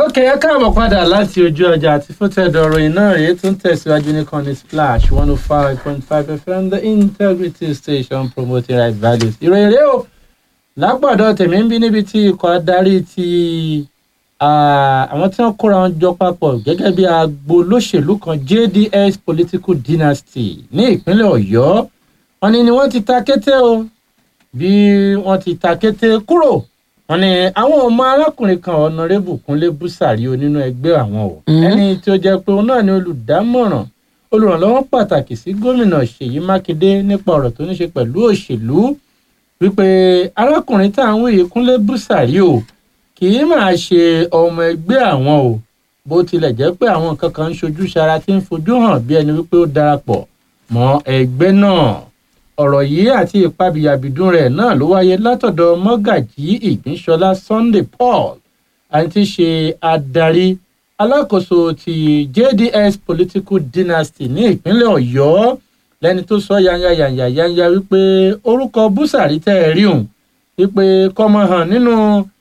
ok ẹ káàbọ̀ padà láti ojú ọjà àti fótẹ́dọ̀ ròyìn náà rèé tó ń tẹ̀síwájú ní kọ́ni splash one oh five point five fm the integrity station promoting right values. ìròyìn rèé o lápàdọ̀ tèmi ń bí níbi tí ikọ̀ adarí ti àwọn tí wọ́n kóra wọn jọ papọ̀ gẹ́gẹ́ bí agbo olóṣèlú kan jds political dynasty ní ìpínlẹ̀ ọ̀yọ́ wọn ni ni wọ́n ti ta kété o bí wọ́n ti ta kété kúrò wọn ni àwọn ọmọ arákùnrin kan ọ̀nàrẹ́bù kúnlé búsàrí o nínú ẹgbẹ́ àwọn o ẹni tí ó jẹ́ pé òun náà ni olùdámọ̀ràn olùrànlọ́wọ́ pàtàkì sí gómìnà ṣèyí mákindé nípa ọ̀rọ̀ tó ní ṣe pẹ̀lú òṣèlú wípé arákùnrin tá à ń wòye kúnlé búsàrí o kì í máa ṣe ọmọ ẹgbẹ́ àwọn o bó tilẹ̀ jẹ́ pé àwọn nǹkan kan ń ṣojú ṣara tí ń fojú hàn bí ẹni wípé ó darapọ̀ mọ́ ẹgbẹ́ náà ọ̀rọ̀ yìí àti ìpabìyàbìdún rẹ̀ náà ló wáyé látọ̀dọ̀ mọ́gàjí ìgbínsọlá sunday paul àti ṣe adarí alákòóso ti jds political dynasty ní ìpínlẹ̀ ọ̀yọ́ lẹ́ni tó sọ yanyayanya yanya wípé orúkọ búsàrí tẹ́ ẹ rí òun wípé kọ́mọ hàn nínú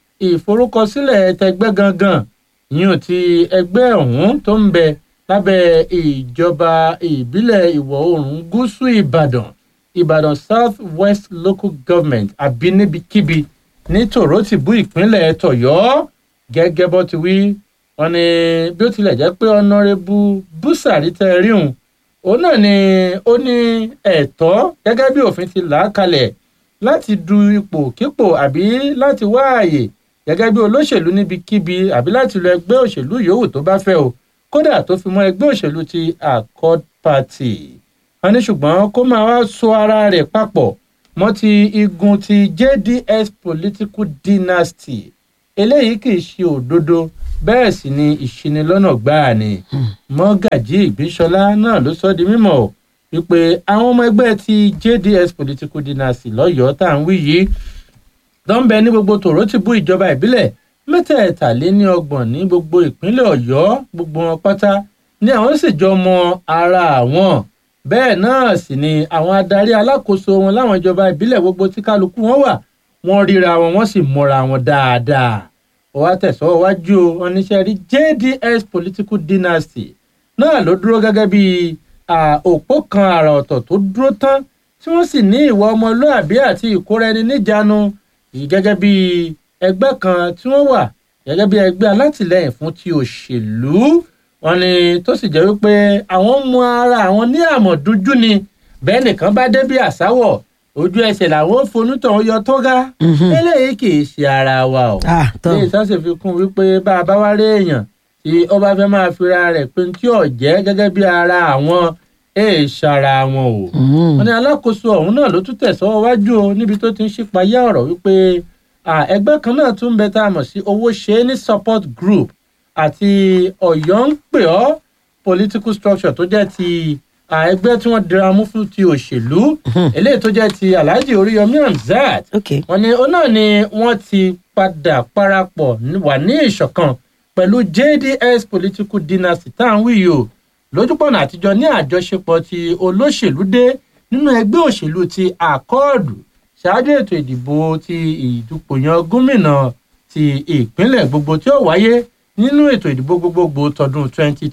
ìforúkọsílẹ̀ tẹgbẹ́ gangan yíyan ti ẹgbẹ́ ọ̀hún tó ń bẹ lábẹ́ ìjọba ìbílẹ̀ ìwọ̀ oòrùn gúúsù ìbàdàn ìbàdàn south west local government àbínibikíbi ní tòrótìbú ìpínlẹ̀ tọ̀yọ́ gẹ́gẹ́ bó ti wí wọn ni bí ó tilẹ̀ jẹ́ pé ọ̀nàrẹ́bù búsàrí tẹ́ rí òun òun náà ni ó ní ẹ̀tọ́ gẹ́gẹ́ bí òfin ti là á kalẹ̀ láti du ipò kípò àbí láti wá ààyè gẹ́gẹ́ bí olóṣèlú níbikíbi àbí láti lọ ẹgbẹ́ òṣèlú yòówù tó bá fẹ́ o kódà tó fi mọ́ ẹgbẹ́ òṣèlú ti accord party wọn ní ṣùgbọ́n kó máa wá so ara rẹ̀ papọ̀ mọ́ ti igun ti jds political dynasty eléyìí kì í ṣe òdodo bẹ́ẹ̀ sì ni ìṣinilọ́nà gbáà ni mọ́gàjí ìgbésọlá náà ló sọ di mímọ́ wípé àwọn ọmọ ẹgbẹ́ ti jds political dynasty lọ́yọ̀ọ́ tá à ń wí yìí tó ń bẹ ní gbogbo tòrótìbú ìjọba ìbílẹ̀ mẹ́tẹ̀ẹ̀tàléníọgbọ̀n ní gbogbo ìpínlẹ̀ ọ̀yọ́ gbogbo wọn pátá ni àwọn sì jọ mọ ara àwọn bẹ́ẹ̀ náà sì ni àwọn adarí alákòóso wọn láwọn ìjọba ìbílẹ̀ gbogbo tí kálukú wọn wà wọ́n ríra wọn wọ́n sì mọra wọn dáadáa wọ́n wá tẹ̀sọ́ wájú o wọn níṣẹ́ rí jds political dynasty náà ló dúró gẹ́gẹ́ bí òpó kan àrà ọ̀tọ̀ tó dúró tán tí wọ́n sì ní ìwà ọmọlúàbí àti ìkóra ẹni níjàánu yìí gẹ́gẹ́ bí ẹgbẹ́ kan tí wọ́n wà gẹ́gẹ́ bí ẹgbẹ́ alátìlẹyìn fún ti òṣèlú wọn ni tó sì jẹ́ wípé àwọn mú ara àwọn ní àmọ̀dúnjú ni bẹ́ẹ̀ nìkan bá dé bí àsáwọ̀ ojú ẹsẹ̀ làwọn fonútàn yọ tó ga eléyìí kì í ṣe ara wa o ní ìsọ́sẹ̀ fi kún wípé bá a bá wá rí èèyàn tí ó bá fẹ́ máa fira rẹ̀ pé tí ò jẹ́ gẹ́gẹ́ bí ara àwọn èè ṣara wọn o wọn ní alákòóso ọ̀hún náà ló tún tẹ̀sọ́ wájú o níbi tó ti ń ṣípayá ọ̀rọ̀ wípé ẹgbẹ́ kan náà tún ń bẹ tá a mọ̀ sí owó ṣe é ní support group àti ọ̀yọ́ ń pè ọ́ political structure tó jẹ́ ti ẹgbẹ́ tí wọ́n dira mú fún ti òṣèlú eléyìí tó jẹ́ ti alhaji oríyọmí hamzat wọn ni ó náà ni wọ́n ti padà parapọ̀ wà ní ìṣọ̀kan pẹ̀lú jds political dynasty tá à ń wí yìí o lójúpọ̀nà àtijọ́ ní àjọṣepọ̀ ti olóṣèlú dé nínú ẹgbẹ́ òṣèlú ti àkọọ̀dù ṣáájú ètò ìdìbò ti ìdúpòyàn gómìnà ti ìpínlẹ̀ gbogbo tí ó wáyé nínú ètò ìdìbò gbogbogbò tọdún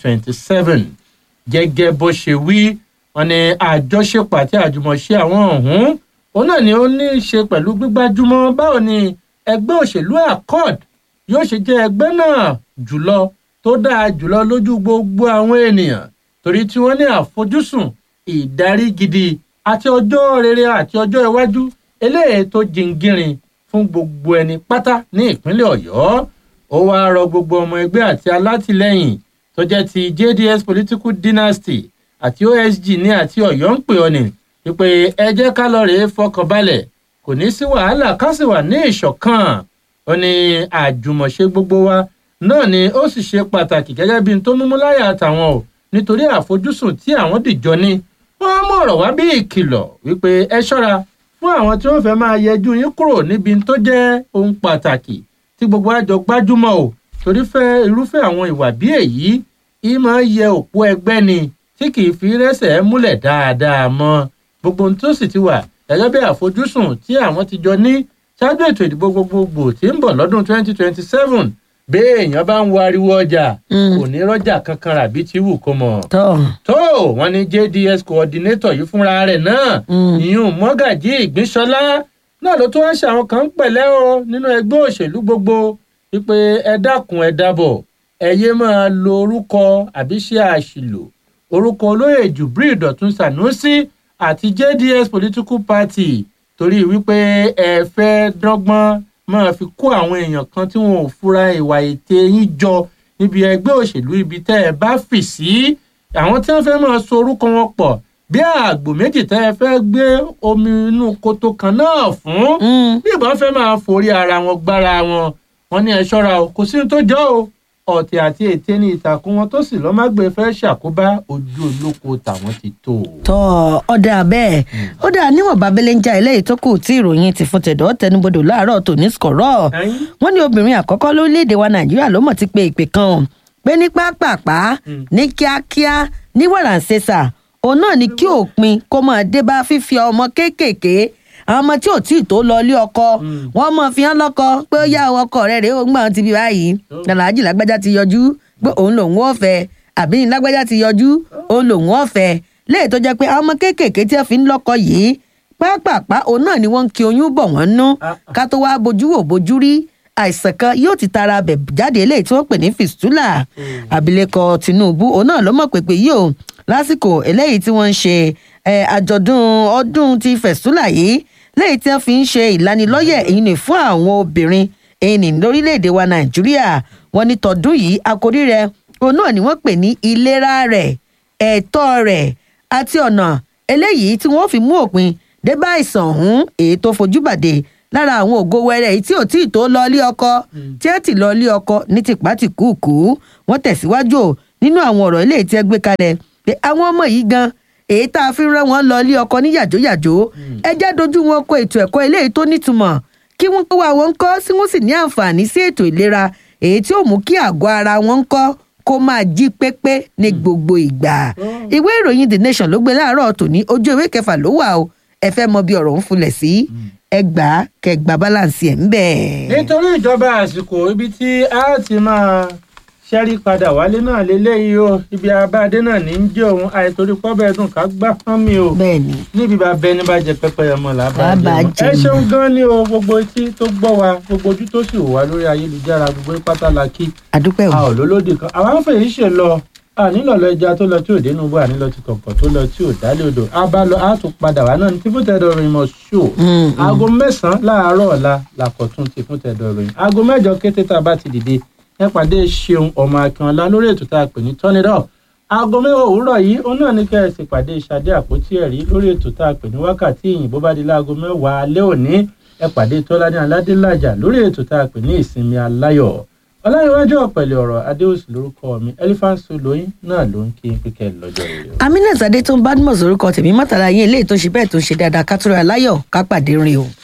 2027 gẹ́gẹ́ bó ṣe wí wọn ni àjọṣepọ̀ àti àjùmọ̀ṣe àwọn ọ̀hún òun náà ni ó ní í ṣe pẹ̀lú gbígbájúmọ́ báwo ni ẹgbẹ́ òṣèlú accord yóò ṣe jẹ́ ẹgbẹ́ náà jùlọ tó dáa jùlọ lójú gbogbo àwọn ènìyàn torí tí wọ́n ní àfojúsùn ìdarí gidi àti ọjọ́ rere àti ọjọ́ iwájú eléyìí tó jingirin fún gbogbo ẹni pátá ní ìpínlẹ̀ ọ̀yọ́ ó wáá rọ gbogbo ọmọ ẹgbẹ́ àti alátìlẹyìn tó jẹ́ ti jds political dynasty àti osg ní àti ọ̀yọ́ ń pè ọ́ ní wípé ẹ jẹ́ ká lọ rèé fọkàn balẹ̀ kò ní sí wàhálà ká sì wà ní ìṣọ̀kan ó ní àjùmọ̀ṣe gbogbo wa náà ni ó sì ṣe pàtàkì gẹ́gẹ́ bí n tó múmú láyà àtàwọn o nítorí àfojúsùn tí àwọn dìjọ ní wọ́n á mú ọ̀rọ̀ wá bí ìkìlọ̀ wípé ẹ ṣọ́ra fún àwọn tí wọ́n fẹ́ máa yẹjú yín kúrò níbi tó jẹ́ ohun pàtàkì tí gbogbo àjọ gbájúmọ̀ o torí fẹ́ irúfẹ́ àwọn ìwà bí èyí ì máa yẹ òpó ẹgbẹ́ ni tí kì í fi rẹ́sẹ̀ múlẹ̀ dáadáa mọ́ gbogbo ohun tó sì ti wà gẹ́gẹ́ bí àfojúsùn tí àwọn ti jọ ní ṣáájú ètò ìdìbò gbogbogbò tí ń bọ̀ lọ́dún 2027 béèyàn bá ń wo ariwo ọjà Mm. kò ní rọjà kankan rà bí tí wù kó mọ. tọ́ tó wọn ní jds coordinator yìí fúnra rẹ̀ náà Mm. ìyún mọ́gàjí ìgbínsọ́lá náà ló tún wá ṣe àwọn kan pẹ̀lẹ́ o nínú ẹgbẹ́ òṣèlú gbogbo wípé ẹ dákun ẹ dábọ̀ ẹ yé máa lo orúkọ àbí ṣe àṣìlò orúkọ olóyè jubril dọ̀tun sanusi àti jds political party torí wípé ẹ fẹ́ dọ́gbọ́n máa fi kó àwọn èèyàn kan tí wọn ò fura ìwà ète yín jọ níbi ẹgbẹ́ òṣèlú ibi tẹ́ ẹ bá fì sí àwọn tí wọ́n fẹ́ máa so orúkọ wọn pọ̀ bí àgbò méjì tẹ́ ẹ fẹ́ gbé omi inú koto kan náà fún Mm. bí ìbọn fẹ́ máa forí ara wọn gbára wọn wọn ní ẹ ṣọ́ra o kò sí ní tó jọ o ọ̀tẹ̀ àti ète ní ìtàkùn wọn tó sì lọ́ má gbé fẹ́ ṣàkóbá ojú olóko tàwọn ti tó o. tọ́ ọ̀dà bẹ́ẹ̀ ó dà níwọ̀n babẹ́lẹ́ ń já eléyìí tó kù tí ìròyìn ti fún tẹ̀dọ̀ tẹnubodò láàárọ̀ tòní skọ̀rọ̀ Ẹ̀yin? wọ́n ní obìnrin àkọ́kọ́ lórílẹ̀‐èdè wa nàìjíríà ló mọ̀ ti pe ìpè kan o pé ní pápápá Mm. ní kíákíá ní wàràǹṣeṣà òun náà ni kí òpin kó máa dé bá fífi ọmọ kéékèèké àwọn ọmọ tí ò tí ì tó lọ ilé ọkọ Mm. wọn mọ fi hàn lọkọ pé ó yá ọkọ rẹ rèé ó ń gbà wọn ti bí báyìí Oh. aláàjì lágbájá ti yọjú pé òun lòun ò fẹ́ àbí ní lágbájá ti yọjú òun lòun ò fẹ́ léyìí tó jẹ́ pé àwọn ọmọ kéékèèké tí wọ́n fi ń lọ́kọ yìí pápápá òun náà ni wọ́n ń ki oyún bọ̀ wọ́n nú Ah. ká tó wá bojú wò bojú rí àìsàn kan yóò ti tara bẹ̀ jáde eléyìí tí wọ́n pè ní fistula abilékọ tinubu òun náà ló mọ̀ pépé yìí o lásìkò eléyìí tí wọ́n ń ṣe eh, àjọ̀dún ọdún ti fistula yìí léyìí tí wọ́n fi ń ṣe ìlanilọ́yẹ̀ èyí ni fún àwọn obìnrin èyí ni lórílẹ̀‐èdè wa nàìjíríà wọ́n ní tọdún yìí àkórí rẹ̀ òun náà ni wọ́n pè ní ìlera rẹ̀ ẹ̀tọ́ rẹ̀ àti ọ̀nà eléyìí tí wọ́n fi mú òpin dé bá àìsàn ọ̀hún èyí tó fojú bàdé lára àwọn ògo wẹrẹ èyí tí ò tí ì tó lọ ilé ọkọ tí ẹ ti lọ ilé ọkọ ní tìpátìkúùkù wọ́n tẹ̀síwájú o nínú àwọn ọ̀rọ̀ eléyìí tí ẹ gbé kalẹ̀ pé àwọn ọmọ yìí gan èyí tá a fi rán wọn lọ ilé ọkọ ní yàjóyàjó ẹ jẹ́ dojú wọn kọ ètò ẹ̀kọ́ eléyìí tó nítumọ̀ kí wọ́n kó wa wọn kọ́ sí wọ́n sì ní àǹfààní sí ètò ìlera èyí tí ó mú kí àgọ́ ara wọn kọ́ kó máa jí pépé ní gbogbo ìgbà ìwé ìròyìn the nation ló gbé láàárọ̀ tòní ojú ìwé kẹfà ló wà o ẹ fẹ́ mọ bí ọ̀rọ̀ ń fulẹ̀ sí ẹ gbà á kẹ gbà balance ẹ̀ ń bẹ̀. nítorí ìjọba àsìkò ibi tí a ti máa ṣẹ́rí padà wálé náà lélẹ́yìí o ibi abáadé náà ní í jẹ́ òun àìtorí pọ́bẹ́ dùn ká gbá fún mi o bẹ́ẹ̀ ni níbi bá bẹni bá jẹ pẹpẹ ọmọ là bá Là bá jẹ jẹ ẹ mọ́. ṣeun gan ni o gbogbo etí tó gbọ́ wa gbogbo ojú tó sì wò wá lórí ayélujára gbogbo pátá la kí àdúpẹ́ a o ò lólódì kan àwa ń fèyí ṣe lọ a nílò lọ ẹja tó lọ tí ò dénú bó a nílò ti kọ̀kọ̀ tó lọ tí ò dálé odò a bá lọ a tún padà wá náà ní tí fún tẹ̀dọ̀ ròyìn mọ̀ ṣó Mm, mm. aago mẹ́sàn-án láàárọ̀ ọ̀la làkọ̀tún ti fún tẹ̀dọ̀ ròyìn aago mẹ́jọ kété tá a bá ti dìde ẹ pàdé ṣeun ọmọ akínọlá lórí ètò tá a pè ní tọ́nidọ́ aago mẹ́wàá òwúrọ̀ yìí òun náà ní kẹ́ ẹ sì pàdé ìṣàdé àpótí ẹ̀rí lórí ètò tá a pè ní wákàtí ìyìn bó bá di láago mẹ́wàá alẹ́ òní ẹ pàdé tọ́lání aládélájà lórí ètò tá a pè ní ìsinmi aláyọ̀ ọláyíwájú ọ̀pẹ̀lẹ̀ ọ̀rọ̀ adéòsì lórúkọ mi elephant soloyin náà ló ń kí pípẹ́ lọ́jọ́ rẹ̀ o. aminat adétún badmus orúkọ tèmi mọ́tàlá yín eléyìí tó ṣe bẹ́ẹ̀ tó ṣe dáadáa ká tó ra láyọ̀ ká pàdé rìn o.